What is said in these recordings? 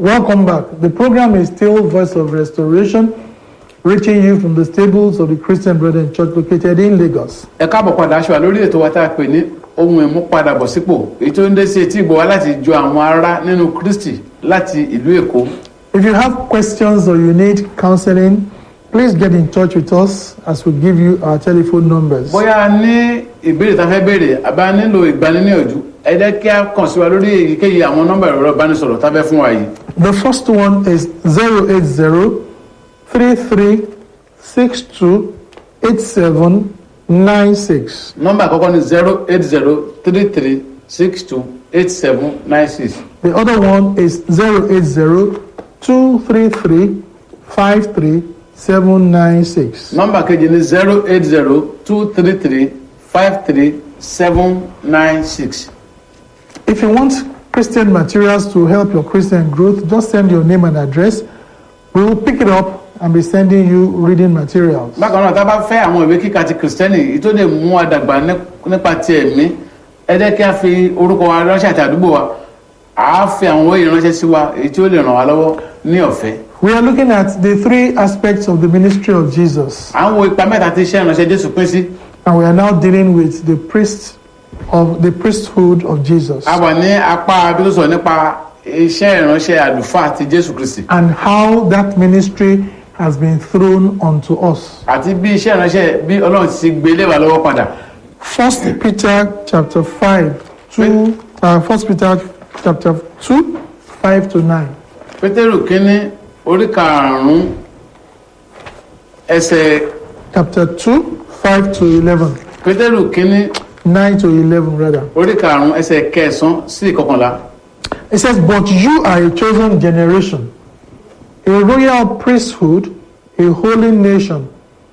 Welcome back. The program is still Voice of Restoration, reaching you from the stables of the Christian Brethren Church located in Lagos. ẹ káàbọ̀ padà aṣọ àlórí ètò wa tá a pè ní ohun ìmúpadàbọ̀sípò èyí tó ń dé sí etí ìgbọ́ wa láti jọ àwọn ará nínú Kristi láti ìlú Èkó If you have questions or you need counseling, please get in touch with us as we give you our telephone numbers. bóyá a ní ìbéèrè tá a fẹ́ béèrè àbá nílò ìgbaniníyànjú ẹ jẹ́ kí a kàn sí wa lórí èyíkéyìí àwọn nọ́mbà ẹ̀rọ ìbánisọ̀rọ̀ tá a fẹ́ fún wa yìí The first one is 080 33 62 8796. nọ́mbà àkọ́kọ́ ni zero eight zero three three six two eight seven nine six The other one is 080 233 53 796. nọ́mbà kejì ni zero eight zero two three three five three seven nine six. If you want Christian materials to help your Christian growth, just send your name and address. We will pick it up and be sending you reading materials. bákan náà tá a bá fẹ́ àwọn ìwé kíkà ti kìrìsìtẹ́nì èyí tó lè mú àdàgbà nípa ti ẹ̀mí ẹ jẹ́ kí a fi orúkọ wa ránṣẹ́ àti àdúgbò wa à á fi àwọn òye ránṣẹ́ sí wa èyí tí ó lè ràn wá lọ́wọ́ ní ọ̀fẹ́. We are looking at the three aspects of the ministry of Jesus, à ń wo ipa mẹ́ta tí iṣẹ́ ìránṣẹ́ Jésù pín sí and we are now dealing with the priest of the priesthood of Jesus a wà ní apá bí tó sọ nípa iṣẹ́ ìránṣẹ́ àlùfáà ti Jésù Kristi and how that ministry has been thrown onto us. àti bí iṣẹ́ ìránṣẹ́ bí Ọlọ́run ti gbé lé wa lọ́wọ́ padà. First Peter chapter five, two. Uh, First Peter chapter two, five to nine. Pétérù kínní orí karùn-ún ẹsẹ̀ Chapter two, five to eleven. Pétérù kínní Nine to eleven, rather. orí karùn-ún ẹsẹ̀ kẹsàn-án sí ìkọkànlá. It says, But you are a chosen generation, a royal priesthood, a holy nation,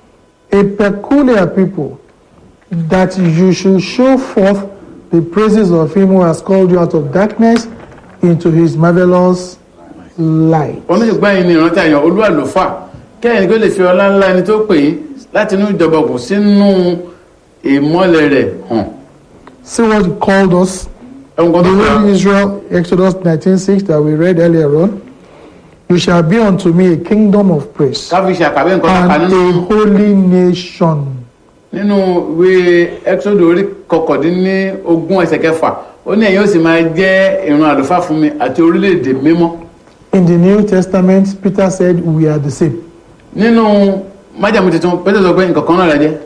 a peculiar people, that you should show forth the praises of him who has called you out of darkness into his marvelous light. oníṣègbè yìí ni ìrántí àyàn olú àlùfáà kẹ́yìn kó lè fi ọlá ńlá ẹni tó pè yín láti inú ìjọba òkùn sínú ìmọ́lẹ̀ rẹ̀ hàn. See what he called us. ẹ̀wọ̀n kan tó fẹ́ Behold Israel, Exodus 19:6 that we read earlier on. You shall be unto me a kingdom of praise káfí ṣe àkàwé nǹkan tó kà and nínú a holy nation. nínú ìwé Exodus orí kọkàndínní ogún ẹsẹ̀ kẹfà ó ní ẹ̀yin ó sì máa jẹ́ ìran àlùfáà fún mi àti orílẹ̀-èdè mímọ́. In the New Testament, Peter said we are the same. nínú májàmú tuntun pété sọ pé nǹkan kan náà la jẹ́.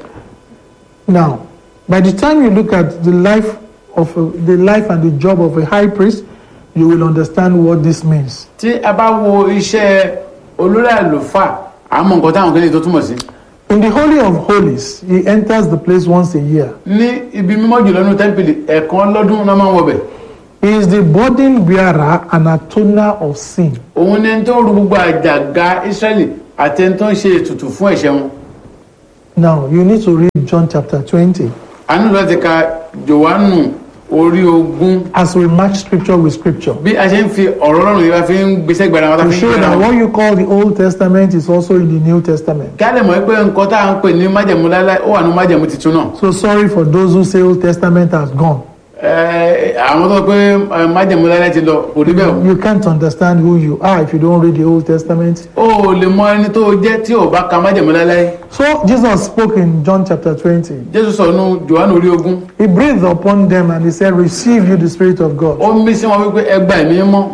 Now, by the time you look at the life of a, the life and the job of a high priest, you will understand what this means. tí a bá wo iṣẹ́ olórí àlùfáà àmọ́ nǹkan táwọn kìnìún tó túmọ̀ sí. In the Holy of Holies, he enters the place once a year. ní ibi mímọ́ jùlọ nínú tẹ́ḿpìlì ẹ̀ẹ̀kan lọ́dún náà máa ń wọbẹ̀. He is the burden bearer and atoner of sin. òun ni ẹni tó ru gbogbo àjàgà Ísírẹ́lì àti ẹni tó ń ṣe ètùtù fún ẹ̀ṣẹ̀ wọn. Now, you need to read John chapter 20 a nílò láti ka Jòhánù orí ogún as we match scripture with scripture. bí a ṣe ń fi ọ̀rọ̀ Ọlọ́run yìí bá fi ń gbèsè gbàdá wọn tá To fi ń show gbàdá that wọn. what you call the Old Testament is also in the New Testament. kí a lè mọ̀ pé nǹkan tá à ń pè ní májẹ̀mú láíláí ó wà ní májẹ̀mú tuntun náà. So sorry for those who say Old Testament has gone. Ẹ, àwọn tó pé ẹ, májẹ̀mú láíláí ti lọ kò rí bẹ́ẹ̀ o. You can't understand who you are if you don't read the Old Testament. o ò lè mọ ẹni tó jẹ́ tí ò bá ka májẹ̀mú láíláí. So Jesus spoke in John chapter 20. Jésù sọ nínú Jòhánù orí ogún He breathed upon them and he said, Receive you the Spirit of God. ó ń bí sí wọn wípé ẹ gba ẹ̀mí mọ́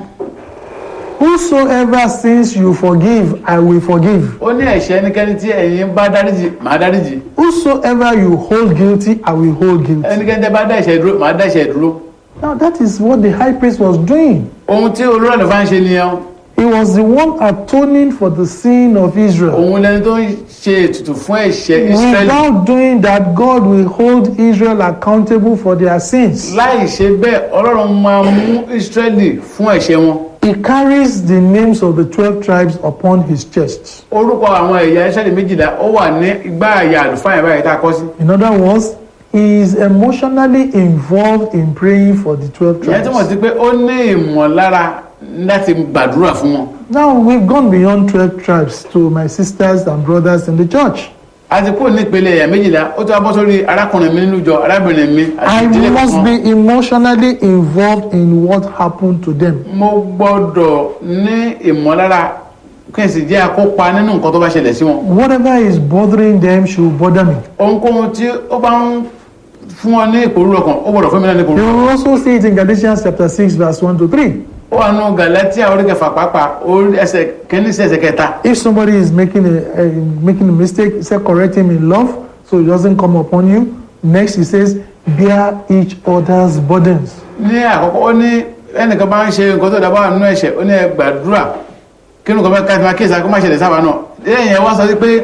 Whosoever sins you forgive, I will forgive. ó ní ẹ̀ṣẹ̀ ẹnikẹ́ni tí ẹ̀yin bá dáríjì màá dáríjì Whosoever you hold guilty, I will hold guilty. ẹnikẹ́ni tẹ́ bá dá ẹ̀ṣẹ̀ dúró màá dá ẹ̀ṣẹ̀ dúró. Now that is what the high priest was doing. ohun tí olórí àlùfáà ń ṣe nìyẹn He was the one atoning for the sin of Israel. òun lẹni tó ń ṣe ètùtù fún ẹ̀ṣẹ̀ Ísírẹ́lì Without doing that, God will hold Israel accountable for their sins. láì ṣe bẹ́ẹ̀ Ọlọ́run máa mú Ísírẹ́lì fún ẹ̀ṣẹ̀ wọn. He carries the names of the 12 tribes upon his chest. orúkọ àwọn ẹ̀yà Ísírẹ́lì méjìlá ó wà ní igbá àyà àlùfáà yẹn báyìí tá a kọ sí. In other words, he is emotionally involved in praying for the 12 ìyẹn túmọ̀ tribes. sí pé ó ní ìmọ̀lára láti gbàdúrà fún wọn. Now, we've gone beyond 12 tribes to my sisters and brothers in the church. a ti kúrò ní ìpele ẹ̀yà méjìlá ó tó wá bọ́ sórí arákùnrin mi nínú ìjọ arábìnrin mi àti I ìdílé must kan. be emotionally involved in what happened to them. mo gbọ́dọ̀ ní ìmọ̀lára kí n sì jẹ́ akópa nínú nǹkan tó bá ṣẹlẹ̀ sí wọn. Whatever is bothering them should bother me. ohunkóhun tí ó bá ń fún ọ ní ìpòrúurú ọkàn ó gbọ́dọ̀ fún mi náà ní You ìpòrúurú. will also see it in Galatians chapter 6, verse 1 to 3. ó wà nù galatia orí kẹfà pàápàá orí ẹsẹ̀ kẹ́ni sí ẹsẹ̀ kẹta. If somebody is making a, a making a mistake, he said correct him in love so it doesn't come upon you. Next, he says, bear each other's burdens. ní àkọ́kọ́ ó ní ẹnìkan bá ń ṣe nǹkan tó dábàá nínú ẹ̀ṣẹ̀ ó ní ẹ gbàdúrà kí nǹkan bá ká ti máa kíyèsí kó má ṣẹlẹ̀ sábà náà lẹ́yìn ẹ̀ wá sọ sí pé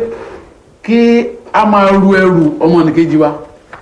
kí a máa ru ẹrù ọmọnìkejì wa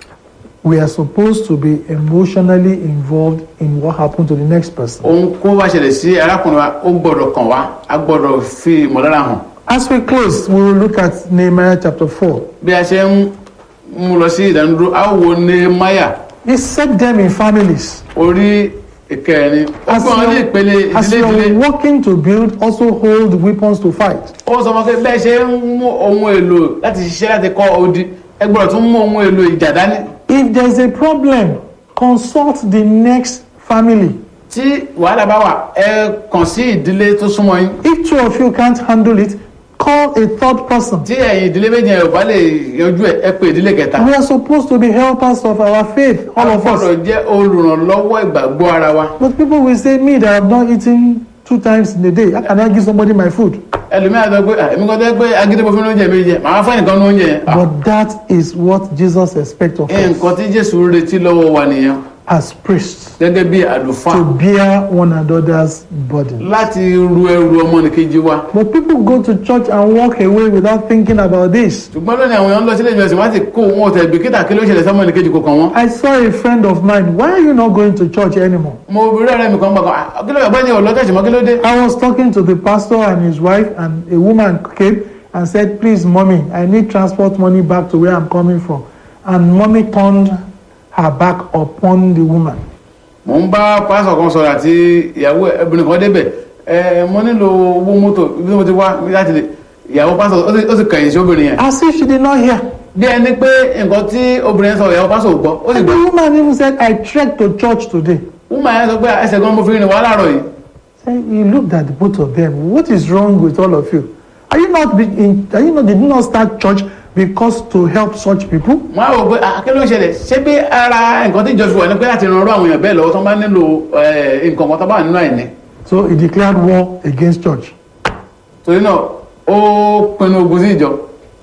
We are supposed to be emotionally involved in what happened to the next person. ohun kó bá ṣẹlẹ̀ sí arákùnrin wa ó gbọ́dọ̀ kàn wá a gbọ́dọ̀ fi ìmọ̀lára hàn As we close, we will look at Nehemiah chapter 4. bí a ṣe ń mú lọ sí ìdánudúró a wo Nehemiah He set them in families. orí ìkẹrin ó As gbọ́n wọn ní you, ìpele as ìdílé you ìdílé are working to build, also hold weapons to fight. ó sọ fún pé bẹ́ẹ̀ ṣe ń mú ohun èlò láti ṣiṣẹ́ láti kọ́ odi ẹ gbọ́dọ̀ tún mú ohun èlò ìjà dání If there is a problem, consult the next family. tí wàhálà bá wà ẹ kàn sí ìdílé tó súnmọ́ yín If two of you can't handle it, call a third person. tí ẹ̀yin ìdílé méjì ẹ̀ ò bá lè yanjú ẹ̀ ẹ pé ìdílé kẹta We are supposed to be helpers of our faith, all a of gbọ́dọ̀ us. jẹ́ olùrànlọ́wọ́ ìgbàgbọ́ ara wa But people will say, Me that have not eaten two times in a day, how can I give somebody my food? ẹlòmíràn sọ pé "Ah, èmi kan tẹ́ pé agídí mo fi ní oúnjẹ mi jẹ màá fẹ́ nìkan ní oúnjẹ yẹn Ah, But that is what Jesus expects of us nǹkan tí Jésù retí lọ́wọ́ wa nìyẹn as priests gẹ́gẹ́ bí àlùfáà to bear one another's burden. láti ru ẹrù ọmọnìkejì wa But people go to church and walk away without thinking about this. ṣùgbọ́n lónìí àwọn èèyàn ń lọ sílé ìjọsìn wọ́n ti kó wọn ọ̀tẹ̀ bìkítà kí ló ṣẹlẹ̀ sọ́mọnìkejì kò kàn wọ́n. I saw a friend of mine. Why are you not going to church anymore? mo rí ọ̀rẹ́ mi kan gbàgbọ́ "Ah, kí ló yẹ gbọ́dọ̀ ọlọ́tẹ̀sì mọ́ kí ló dé. I was talking to the pastor and his wife, and a woman came and said, Please, mommy, I need transport money back to where I'm coming from. And mommy turned her back upon the woman. mo ń bá pásọ̀ kan sọ̀rọ̀ àti ìyàwó ẹbìnrin kan débẹ̀ ẹ mo nílò owó mọ́tò bí mo ti wá láti lè ìyàwó pásọ̀ ó sì- ó sì kẹ̀yìn sí obìnrin yẹn. As if she did not hear. bí ẹni pé nǹkan tí obìnrin yẹn sọ ìyàwó pásọ̀ ò gbọ́ ó sì And gbọ́. the woman even said, I trekked to church today. wúmà yẹn sọ pé ẹsẹ̀ gan mo fi rìn wá láàárọ̀ yìí. So he looked at the both of them. What is wrong with all of you? Are you not be in, are you not did you not start church because to help such people? wọ́n á wò pé "Ah, kí ló ń ṣẹlẹ̀ ṣé bí ara nǹkan tí ìjọsìn wà ní pé láti ran ọ̀rọ̀ àwọn èèyàn bẹ́ẹ̀ lọ́wọ́ tó bá nílò eh, nǹkan kan tó bá wà nínú àìní. So he declared war against church. torí náà ó pinnu ogun sí ìjọ.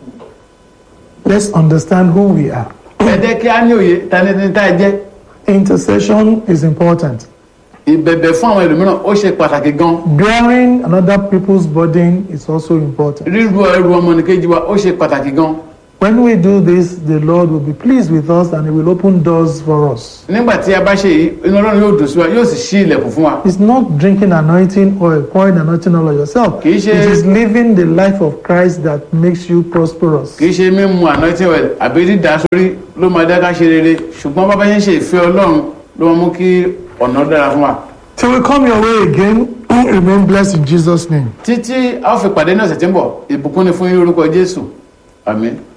Let's understand who we are. ẹ jẹ́ kí á ní òye tani ní tá ẹ jẹ́. Intercession is important. ìbẹ̀bẹ̀ fún àwọn ẹlòmíràn ó ṣe pàtàkì gan. Bearing another people's burden is also important. ríru ẹrù ọmọnìkejì wa ó ṣe pàtàkì gan. When we do this, the Lord will be pleased with us and He will open doors for us. nígbà tí a bá ṣe yìí inú ọlọ́run yóò dùn sí wa yóò sì ṣí ilẹ̀kùn fún wa. It's not drinking anointing or pouring anointing all of yourself. Kì í It ṣe- is living the life of Christ that makes you prosperous. kì í ṣe mímu anointing oil àbí dídá sórí ló máa dá ká ṣe rere ṣùgbọ́n bá bá ṣe ń ṣe ìfẹ́ ọlọ́run ló máa mú kí ọ̀nà dára fún wa. Till we come your way again, remain blessed in Jesus' name. títí a ó fi pàdé ní ọ̀sẹ̀ tí ń bọ̀ ìbùkún ni fún yín orúkọ jésù àmín.